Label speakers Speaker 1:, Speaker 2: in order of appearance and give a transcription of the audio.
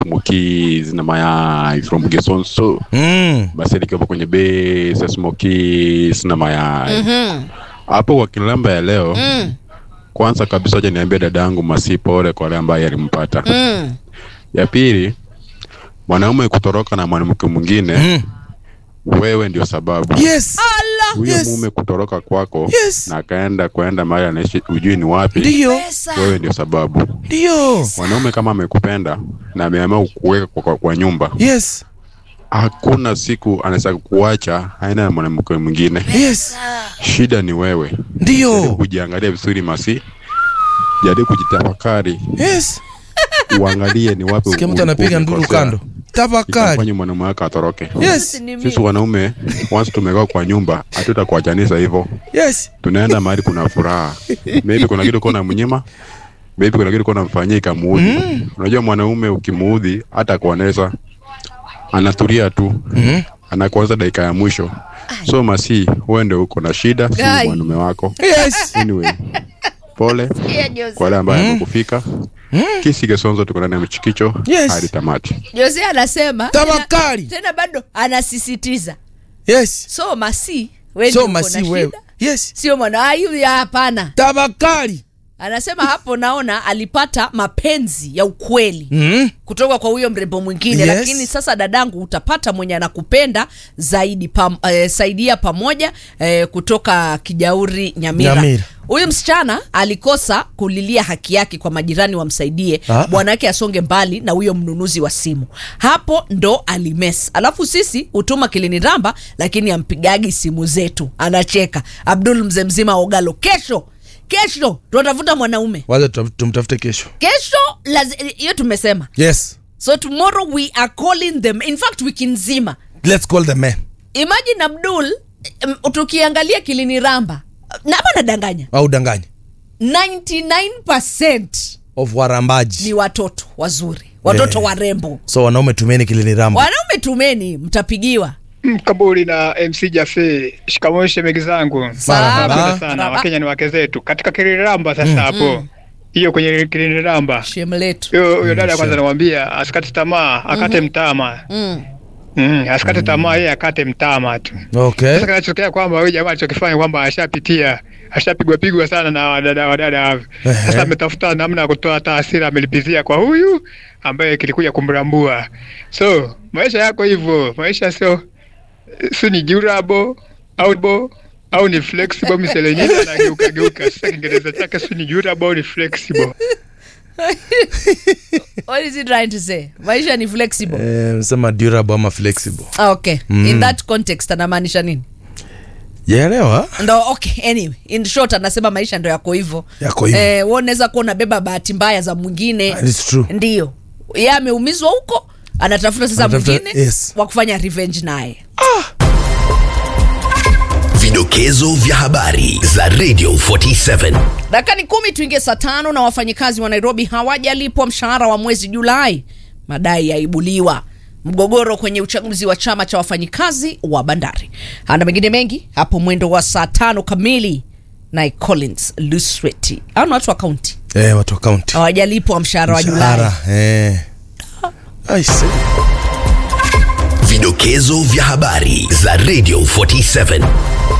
Speaker 1: Smoky zina mayai from Gesonso
Speaker 2: Mm.
Speaker 1: basi likiwa kwenye base ya Smoky zina mayai
Speaker 3: Mhm.
Speaker 1: hapo kwa kilamba ya leo
Speaker 3: Mm.
Speaker 1: kwanza kabisa acha niambie dadangu Masi pole kwa wale ambaye alimpata
Speaker 3: Mm.
Speaker 1: ya pili mwanaume kutoroka na mwanamke mwingine
Speaker 2: Mm.
Speaker 1: wewe ndio sababu
Speaker 2: Yes.
Speaker 1: huyo
Speaker 2: Yes.
Speaker 1: mume kutoroka kwako
Speaker 2: Yes.
Speaker 1: na akaenda kwenda mahali anaishi ujui ni wapi
Speaker 2: Ndio.
Speaker 3: Pesa.
Speaker 1: wewe ndio sababu
Speaker 2: Ndio.
Speaker 1: mwanaume kama amekupenda na ameamua kuweka kwa, kwa, kwa nyumba
Speaker 2: Yes.
Speaker 1: hakuna siku anaweza kuacha aenda na mwanamke mwingine
Speaker 2: Yes.
Speaker 1: shida ni wewe jaribu
Speaker 2: Ndio.
Speaker 1: kujiangalia vizuri masi jaribu kujitafakari
Speaker 2: Yes.
Speaker 1: uangalie ni wapi
Speaker 2: Sikia mtu
Speaker 1: ulikuwa
Speaker 2: anapiga nduru
Speaker 1: umekosea.
Speaker 2: kando. Tafakari.
Speaker 1: Itafanya mwanaume wako atoroke
Speaker 2: Yes.
Speaker 3: Ni mimi.
Speaker 1: sisi wanaume once tumekaa kwa nyumba hatutakuachanisha hivyo
Speaker 2: Yes.
Speaker 1: tunaenda mahali kuna furaha maybe kuna kitu kona mnyima maybe kuna kitu kona mfanyia ikamuudhi unajua mwanaume ukimuudhi hata kuoneza anatulia tu
Speaker 2: Mhm.
Speaker 1: anakuanza dakika ya mwisho so masi wewe ndio uko na shida si
Speaker 3: Guy.
Speaker 1: mwanaume wako
Speaker 2: Yes.
Speaker 1: anyway pole
Speaker 3: Sikia Jose.
Speaker 1: kwa wale ambaye amekufika kisi kesonzo tuko ndani ya mchikicho
Speaker 2: Yes.
Speaker 1: hadi tamati
Speaker 3: Jose anasema
Speaker 2: Tafakari.
Speaker 3: tena, tena bado anasisitiza
Speaker 2: Yes.
Speaker 3: so masi wewe
Speaker 2: So
Speaker 3: ndio uko na
Speaker 2: masi wewe.
Speaker 3: shida.
Speaker 2: Yes.
Speaker 3: sio mwana ayu ya hapana
Speaker 2: Tafakari.
Speaker 3: anasema hapo naona alipata mapenzi ya ukweli
Speaker 2: Mhm.
Speaker 3: kutoka kwa huyo mrembo mwingine
Speaker 2: Yes.
Speaker 3: lakini sasa dadangu utapata mwenye anakupenda zaidi pam, eh, saidia pamoja eh, kutoka kijauri nyamira
Speaker 2: Nyamira.
Speaker 3: huyu msichana alikosa kulilia haki yake kwa majirani wamsaidie
Speaker 2: Ah.
Speaker 3: bwana wake asonge mbali na huyo mnunuzi wa simu hapo ndo alimes alafu sisi hutuma kiliniramba lakini ampigagi simu zetu anacheka abdul mzee mzima ogalo kesho kesho tunatafuta mwanaume
Speaker 2: Wacha tutam- tumtafute kesho.
Speaker 3: kesho lazi- hiyo tumesema
Speaker 2: Yes.
Speaker 3: so tomorrow we are calling them in fact wiki nzima
Speaker 2: Let's call the man.
Speaker 3: imagine abdul um, tukiangalia kilini ramba na hapa nadanganya
Speaker 2: Au danganya.
Speaker 3: 99%
Speaker 2: Of warambaji.
Speaker 3: ni watoto wazuri watoto
Speaker 2: Yeah.
Speaker 3: warembo
Speaker 2: So wanaume tumeni kilini ramba.
Speaker 3: wanaume tumeni mtapigiwa
Speaker 4: Mkaburi na MC Jafe, shikamoo shemegi zangu.
Speaker 2: Marahaba.
Speaker 4: Napenda sana
Speaker 3: Marahaba.
Speaker 4: Wakenya ni wake zetu katika Kiriramba sasa hapo hiyo kwenye Kiriramba
Speaker 3: shem letu
Speaker 4: huyo huyo dada
Speaker 2: Mm,
Speaker 4: kwanza
Speaker 2: sure.
Speaker 4: namwambia asikate tamaa akate mtama
Speaker 3: mm.
Speaker 4: mm, asikate tamaa yeye akate mtama tu
Speaker 2: Okay.
Speaker 4: sasa kinachotokea kwamba huyu jamaa alichokifanya kwamba ashapitia ashapigwa pigwa sana na wadada wadada hawa.
Speaker 2: Ehe.
Speaker 4: Sasa ametafuta namna ya kutoa hata hasira amelipizia kwa huyu ambaye kilikuja kumrambua. So maisha yako hivyo, maisha sio sio ni durable au bo au ni flexible miselenyini anageuka geuka. Sasa Kiingereza chake sio ni durable au ni flexible.
Speaker 3: what is he trying to say maisha ni flexible
Speaker 2: Eh, msema durable ama flexible.
Speaker 3: ah, okay
Speaker 2: Mm.
Speaker 3: in that context anamaanisha nini
Speaker 2: Jaelewa?
Speaker 3: ndo okay anyway in short anasema maisha ndo yako hivyo
Speaker 2: Yako hivyo.
Speaker 3: eh, wewe unaweza kuwa unabeba bahati mbaya za mwingine
Speaker 2: It's true.
Speaker 3: ndio ye ameumizwa huko anatafuta sasa
Speaker 2: Anatafuta-
Speaker 3: mwingine
Speaker 2: yes.
Speaker 3: wa kufanya revenge naye
Speaker 5: Vidokezo vya habari za Radio 47.
Speaker 3: dakika ni kumi tuingie saa tano na wafanyikazi wa nairobi hawajalipwa mshahara wa mwezi julai madai yaibuliwa mgogoro kwenye uchaguzi wa chama cha wafanyikazi wa bandari ana mengine mengi hapo mwendo wa saa tano kamili naye collins lusweti au ni watu wa kaunti
Speaker 2: Eh, watu wa county.
Speaker 3: hawajalipwa mshahara wa julai
Speaker 2: Mshahara, Eh. I see.
Speaker 5: Vidokezo vya habari za Radio 47.